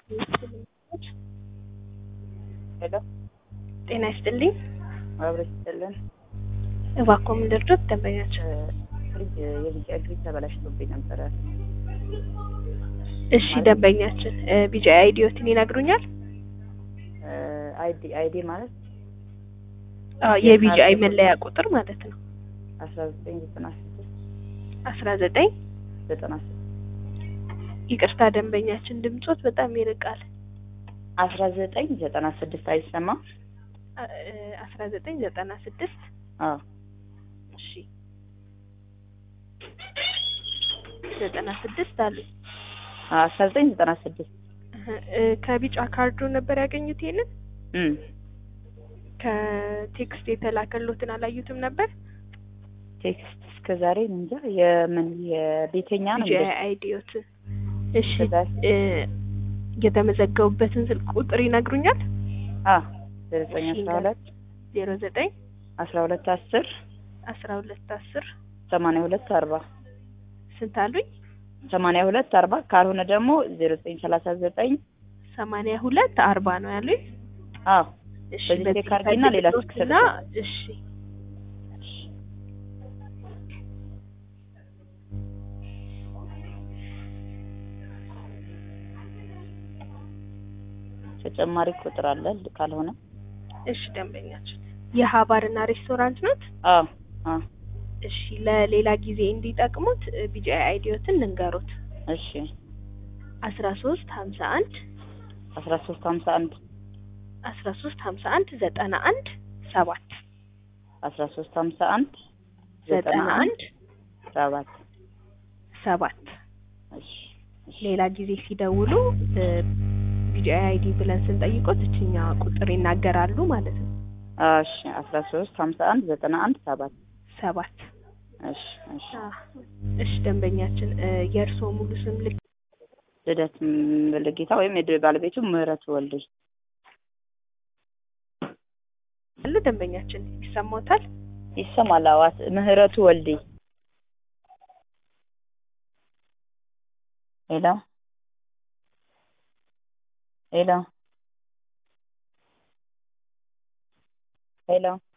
ሄሎ ጤና ይስጥልኝ። አብረ ይስጥልን። እባክዎ ምን ልርዶት? ደንበኛችን ፍሪጅ የቢጫ ፍሪጅ ተበላሽቶብኝ ነበረ። እሺ ደንበኛችን ቢጫ አይዲዮትን ይነግሩኛል? አይዲ አይዲ ማለት አዎ የቢጂአይ መለያ ቁጥር ማለት ነው። አስራ ዘጠኝ ዘጠና ስድስት አስራ ዘጠኝ ዘጠና ስድስት ይቅርታ ደንበኛችን ድምጾት በጣም ይርቃል። አስራ ዘጠኝ ዘጠና ስድስት አይሰማም? አስራ ዘጠኝ ዘጠና ስድስት አዎ እሺ ዘጠና ስድስት አሉ። አስራ ዘጠኝ ዘጠና ስድስት ከቢጫ ካርዱ ነበር ያገኙት ይሄንን? እም ከቴክስት የተላከሎትን አላዩትም ነበር? ቴክስት እስከ ዛሬ እንጃ የምን የቤተኛ ነው ቢጂአይ እንግዲህ አይዲዮት እሺ ከዛ- እ የተመዘገቡበትን ስልክ ቁጥር ይነግሩኛል? አ ዘጠኝ አስራ ሁለት ዜሮ ዘጠኝ አስራ ሁለት አስር አስራ ሁለት አስር ሰማንያ ሁለት አርባ ስንት አሉኝ? ሰማንያ ሁለት አርባ ካልሆነ ደግሞ ዜሮ ዘጠኝ ሰላሳ ዘጠኝ ሰማንያ ሁለት አርባ ነው ያሉኝ። አዎ እሺ በዚህ በዚህ ቴክ አድርጊና ሌላ ስልክ ፈልግሎትና እሺ ተጨማሪ ቁጥር አለ ካልሆነ እሺ ደንበኛችን የሀባርና ሬስቶራንት ኖት? አዎ አዎ እሺ ለሌላ ጊዜ እንዲጠቅሙት ቢጂአይ አይዲዮትን እንንገሩት። እሺ አስራ ሶስት ሀምሳ አንድ አስራ ሶስት ሀምሳ አንድ አስራ ሶስት ሀምሳ አንድ ዘጠና አንድ ሰባት አስራ ሶስት ሀምሳ አንድ ዘጠና አንድ ሰባት ሰባት እሺ እሺ ሌላ ጊዜ ሲደውሉ ቢጂአይ አይዲ ብለን ስንጠይቆት እችኛ ቁጥር ይናገራሉ ማለት ነው። እሺ አስራ ሶስት ሀምሳ አንድ ዘጠና አንድ ሰባት ሰባት እሺ እሺ አ፣ እሺ ደንበኛችን የእርስዎ ሙሉ ስም ልክ ልደት ምልጌታ ወይም የድል ባለቤቱ ምህረት ወልዴ አለ ደንበኛችን ይሰማዎታል? ይሰማል አዋት ምህረቱ ወልዴ ሄሎ ሄሎ ሄሎ